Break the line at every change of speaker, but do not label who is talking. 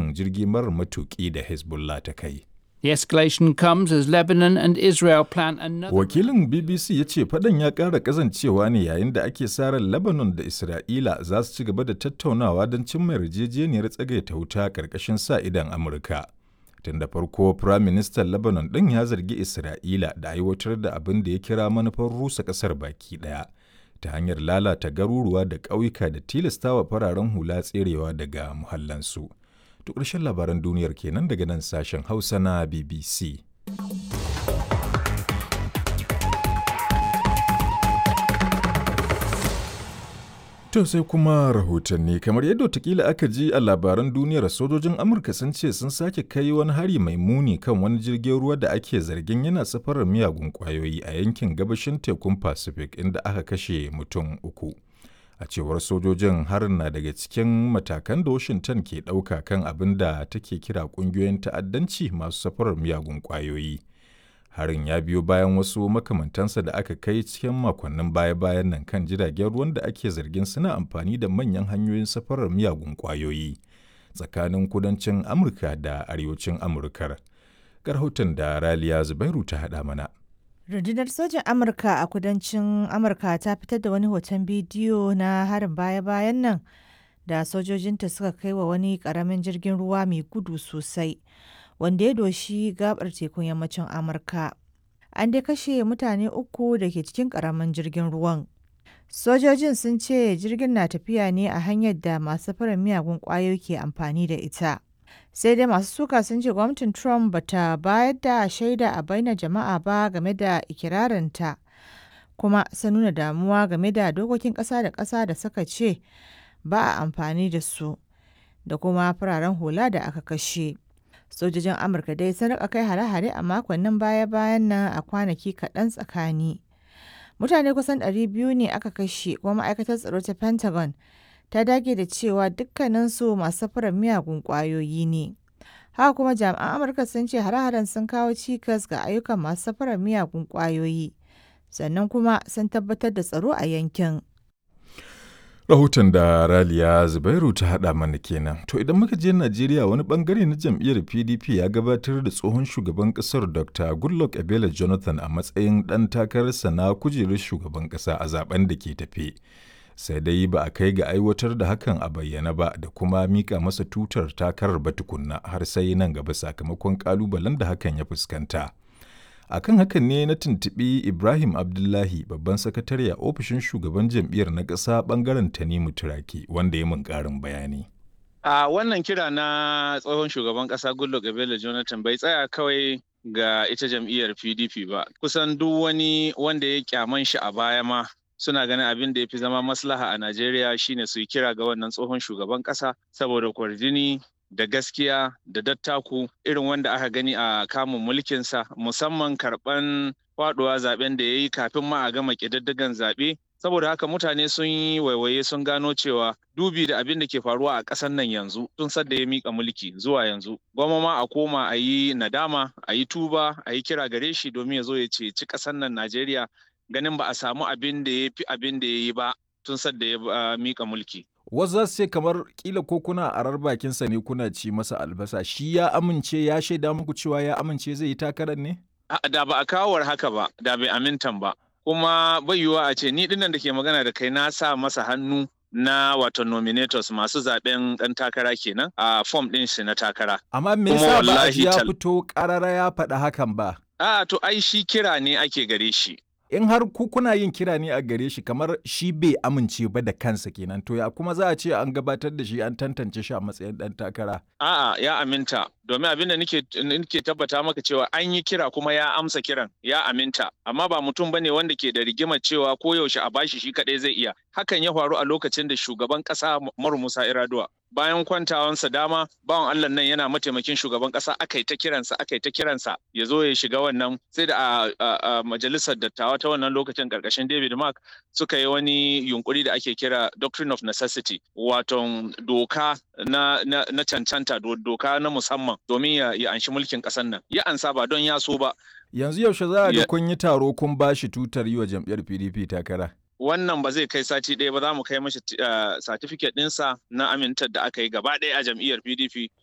harin jirgi marar matuƙi da Hezbollah ta kai.
The escalation comes as Lebanon and Israel plan another.
Wakilin BBC ya ce fadan ya ƙara ƙazancewa ne yayin da ake sa ran Lebanon da Isra'ila za su ci gaba da tattaunawa don cimma yarjejeniyar tsagaita wuta ƙarƙashin sa idan Amurka. Tun da farko, Firayim Ministan Lebanon ɗin ya zargi Isra'ila da aiwatar da abin da ya kira manufar rusa ƙasar baki ɗaya ta hanyar lalata garuruwa da ƙauyuka da tilastawa fararen hula tserewa daga muhallansu. To ƙarshen labaran duniyar kenan daga nan sashen Hausa na BBC. To sai kuma rahotanni kamar yadda watakila aka ji a labaran duniyar sojojin Amurka sun ce sun sake kai wani hari mai muni kan wani jirgin ruwa da ake zargin yana safarar miyagun kwayoyi a yankin gabashin tekun Pacific inda aka kashe mutum uku. A cewar sojojin harin na daga cikin matakan da Washington ke ɗauka kan abin da take kira ƙungiyoyin ta'addanci masu safarar miyagun kwayoyi. harin ya biyo bayan wasu makamantansa da aka kai cikin makonnin baya-bayan nan kan jiragen ruwan da ake zargin suna amfani da manyan hanyoyin safarar miyagun kwayoyi tsakanin kudancin amurka da arewacin amurkar rahoton da raliya zubairu ta haɗa mana
rundunar sojan amurka a kudancin amurka ta fitar da wani hoton bidiyo na harin baya-bayan nan da sojojinta suka kai wa wani ƙaramin jirgin ruwa mai gudu sosai wanda ya doshi gabar tekun yammacin amurka an dai kashe mutane uku da ke cikin karamin jirgin ruwan sojojin sun ce jirgin na tafiya ne a hanyar da masu fara miyagun kwayoyi ke amfani da ita sai dai masu suka sun ce gwamnatin trump bata bayar da shaida a bainar jama'a ba game da ikirarinta kuma sun nuna damuwa game da dokokin ƙasa da ƙasa da suka ce ba a amfani da su da kuma fararen hula da aka kashe. sojojin amurka dai sun rika kai hare-hare a makonnin baya-bayan nan a kwanaki kaɗan tsakani mutane kusan 200 ne aka kashe kuma ma'aikatar tsaro ta pentagon ta dage da cewa dukkaninsu masu safarar miyagun ƙwayoyi ne haka kuma jami'an amurka sun ce hare-haren sun kawo cikas ga ayyukan masu safarar miyagun ƙwayoyi sannan kuma sun tabbatar da tsaro a yankin
Rahoton da Raliya Zubairu ta haɗa mana kenan. To idan muka je Najeriya wani bangare na jam'iyyar PDP ya gabatar da tsohon shugaban ƙasar Dr. Goodluck Ebele Jonathan a matsayin ɗan takararsa na kujerar shugaban ƙasa a zaben da ke tafe. Sai dai ba a kai ga aiwatar da hakan a bayyana ba da kuma mika masa tutar takarar ba tukunna har sai nan gaba sakamakon ƙalubalen da hakan ya fuskanta. akan hakan ne na tuntuɓi ibrahim abdullahi babban sakatare a ofishin shugaban jam'iyyar na ƙasa ɓangaren tanimu turaki wanda ya mun ƙarin bayani
a wannan kira na tsohon shugaban ƙasa goodluck ebele jonathan bai tsaya kawai ga ita jam'iyyar pdp ba kusan duk wani wanda ya kyaman shi a baya ma suna ganin abin da ya fi zama maslaha a najeriya shine su yi kira ga wannan tsohon shugaban ƙasa saboda kwarjini da gaskiya da dattaku irin wanda aka gani a kamun mulkinsa musamman karɓan faɗuwa zaben da ya yi kafin ma a gama ƙididdigan zaɓe saboda haka mutane sun yi waiwaye sun gano cewa dubi da abin da ke faruwa a ƙasar nan yanzu tun sadda ya mika mulki zuwa yanzu gwamma ma a koma a yi nadama a yi tuba a yi kira gare shi domin ya zo ya ceci ƙasar nan najeriya ganin ba a samu abin da ya fi abin da ya yi ba tun sadda ya mika mulki
wasu za su ce kamar kila ko kuna arar bakinsa ne kuna ci masa albasa shi ya amince ya shaida muku cewa ya amince zai yi takarar ne?
Da ba a kawar haka ba, da bai amintan ba. Kuma bai yiwuwa a ce ni dinnan da ke magana da kai na sa masa hannu na wato nominators masu zaben dan takara kenan a form din shi na takara.
Amma me yasa ba a ya fito karara ya faɗa hakan ba?
A to ai shi kira ne ake gare shi.
in har ku kuna yin kira ne a gare shi kamar shi bai amince ba da kansa kenan to ya kuma za a ce an gabatar da shi an tantance shi a matsayin dan takara
a'a ya aminta domin abinda nake nake tabbata maka cewa an yi kira kuma ya amsa kiran ya aminta amma ba mutum bane wanda ke da rigimar cewa ko yaushe a bashi shi kadai zai iya hakan ya faru a lokacin da shugaban kasa Umaru Musa Iraduwa bayan kwantawansa dama bawan Allah nan yana mataimakin shugaban kasa aka yi ta kiransa aka yi ta kiransa ya zo ya shiga wannan sai da a majalisar dattawa ta wannan lokacin karkashin David Mark suka yi wani yunkuri da ake kira doctrine of necessity wato doka na, na, na cancanta doka na musamman domin ya, ya anshi mulkin ƙasar nan ya ansa ba don ya so ba
yanzu yaushe za a ga kun yi taro kun ba shi tutar yi wa jam'iyyar PDP takara
wannan ba zai kai sati ɗaya ba za mu kai mashi certificate ɗinsa na amintar da aka yi gaba ɗaya a jam'iyyar PDP